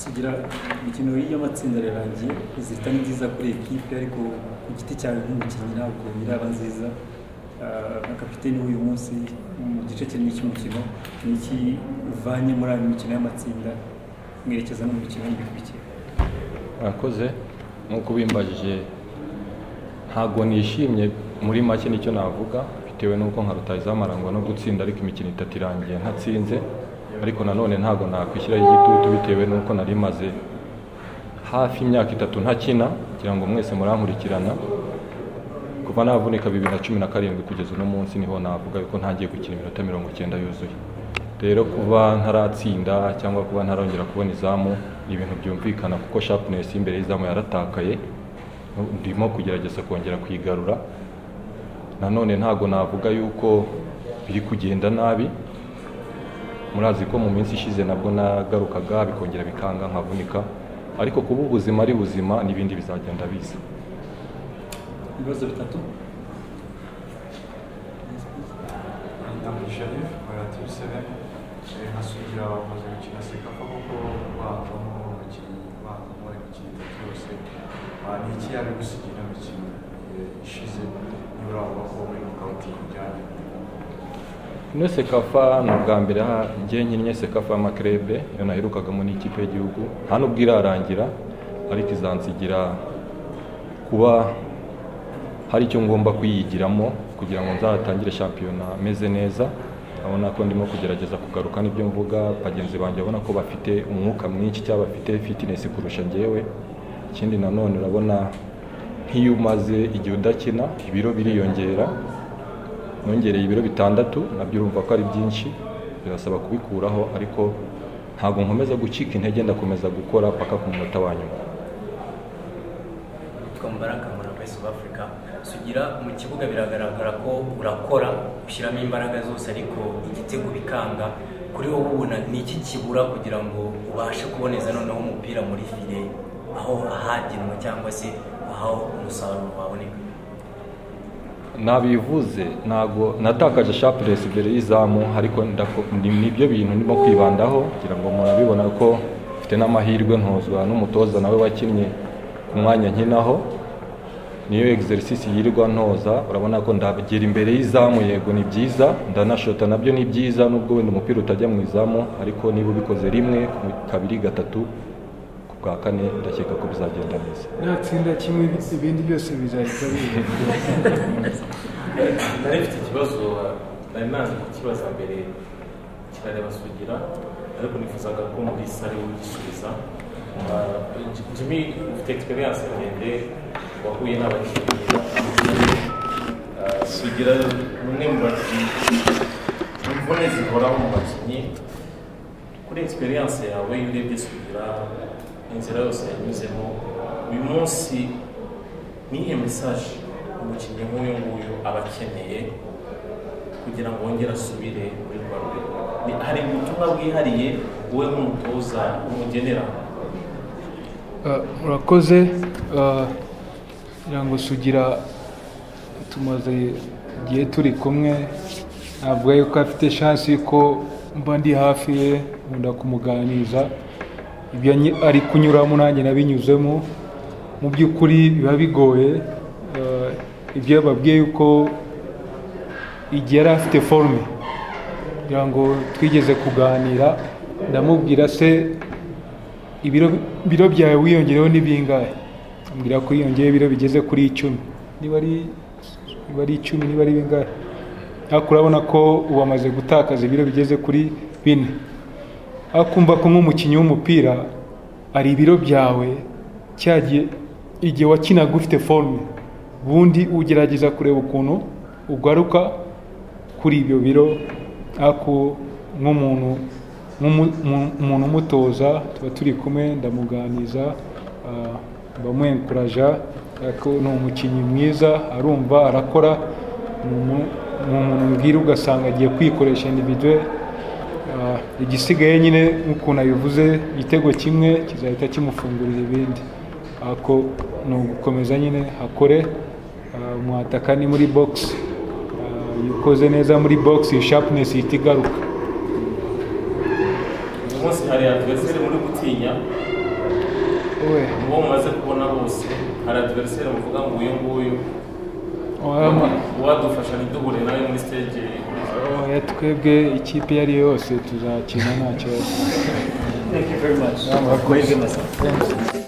kugira imikino y'amatsinda irarangiye zihita ni nziza kuri ekipe ariko ku giti cyawe nk'umukinnyi ntabwo iraba nziza Ah, nka kapiteni w'uyu munsi mu gice kinini cy'umukino ni iki uvanye muri ayo mikino y'amatsinda mwerekeza no mu mikino y'ibikurikira murakoze nk'uko ubimbajije ntabwo nishimye muri make nicyo navuga bitewe n'uko nka rutayizamu arangwa no gutsinda ariko imikino itatu irangiye ntatsinze ariko nanone ntabwo nakwishyiraho igitutu bitewe n'uko nari maze hafi imyaka itatu ntakina kugira ngo mwese murankurikirana kuva navunika bibiri na cumi na karindwi kugeza uno munsi niho navuga yuko ntangiye gukina iminota mirongo icyenda yuzuye rero kuba ntaratsinda cyangwa kuba ntarongera kubona izamu ni ibintu byumvikana kuko sharpness y'imbere y'izamu yaratakaye ndimo kugerageza kongera kuyigarura nanone ntabwo navuga yuko biri kugenda nabi murazi ko mu minsi ishize nabwo nagarukaga bikongera bikanga nkavunika ariko kuba ubuzima ari buzima n'ibindi bizagenda biza ibibazo bitatu Madame Sharif, relative Seven, ntasugira wakoze gukina sekafa kuko bavamo abakinnyi bavamo bari gukina itatu yose Ah, ni iki yari gusigira imikino eh, ishize nibura bavuga ko muri nokawuti bijyanye ino sekafa ni ubwa mbere ha- njye nkinnye sekafa y'amakerebe iyo naherukagamo n'ikipe y'igihugu nta nubwo irarangira ariko izansigira kuba hari icyo ngomba kuyigiramo kugira ngo nzatangire shampiyona meze neza abona ko ndimo kugerageza kugaruka n'ibyo mvuga bagenzi banjye abona ko bafite umwuka mwinshi cyangwa bafite fitness kurusha njyewe ikindi nanone urabona nk'iyo umaze igihe udakina ibiro biriyongera nongereye ibiro bitandatu nabyo urumva ko ari byinshi birasaba kubikuraho ariko ntabwo nkomeza gucika intege ndakomeza gukora paka ku munota wa nyuma yitwa Mubaraka muri South Africa sugira mu kibuga biragaragara ko urakora ushyiramo imbaraga zose ariko igitego bikanga kuri wowe ubona ni iki kibura kugira ngo ubashe kuboneza noneho umupira muri file aho ahagenwe cyangwa se aho umusaruro waboneka nabivuze ntago natakaje sharpness imbere y'izamu ariko ndako- ni- nibyo bintu ndimo kwibandaho kugira ngo murabibona ko mfite n'amahirwe ntozwa n'umutoza nawe wakinnye ku mwanya nkinaho niyo exercise yirirwa ntoza urabona ko ndagera imbere y'izamu yego ni byiza ndanashota nabyo ni byiza nubwo wenda umupira utajya mu izamu ariko niba ubikoze rimwe kabiri gatatu ku bwa kane ndakeka ko bizagenda neza natsinda kimwe ibindi byose bizahita bihera nari mfite ikibazo nari nanze kukibaza mbere kirareba sugira ariko nifuzaga ko muri sare ugisubiza Ah, J- jimmy ufite experience ndende wahuye n'abakinnyi batandukanye. Ah, sugira ni umwe mu bakinnyi imvune zihoraho mu bakinnyi kuri experience yawe iyo urebye sugira inzira yose yanyuzemo uyu munsi nihe message umukinnyi nk'uyu nguyu aba akeneye kugira ngo wongere asubire muri rwa rwego Ni- hari ubutumwa bwihariye wowe nk'umutoza umugenera Ah, murakoze Ah, kugira ngo sugira tumaze igihe turi kumwe navuga yuko afite chance yuko mba ndi hafi ye nkunda kumuganiriza ibyo anyi- ari kunyuramo nanjye nabinyuzemo mu by'ukuri biba bigoye Ah, ibyo yababwiye yuko igihe yari afite forume kugira ngo twigeze kuganira ndamubwira se ibiro biro byawe wiyongereho ni bingahe ambwira ko yiyongeyeho ibiro bigeze kuri icumi niba ari niba ari icumi niba ari bingahe ariko urabona ko ubu amaze gutakaza ibiro bigeze kuri bine akumva ko nk'umukinnyi w'umupira ari ibiro byawe cyagiye igihe wakinaga ufite forume ubundi ugerageza kureba ukuntu ugaruka kuri ibyo biro ariko nk'umuntu nk'umu- mu- umuntu umutoza tuba turi kumwe ndamuganiza ah, ndamwenkuraja ariko ni umukinnyi mwiza arumva arakora ni umu- ni umuntu mbwira ugasanga agiye kwikoresha individuwe Ah, igisigaye nyine nk'ukuntu abivuze igitego kimwe kizahita kimufungurira ibindi ako ni ugukomeza nyine hakore Ah, umwataka ni muri bogisi iyo ukoze neza muri bogisi sharpness ihita igaruka uyu munsi hari adversaire muri gutinya we uwo mumaze kubona bose hari adiveriseri muvuga ngo uyu nguyu wama- uwadufasha ntiduhure nawe muri stage oya twebwe ikipe iyo ari yo yose tuzakina nta kibazo Thank you very much. Amahirwe masa.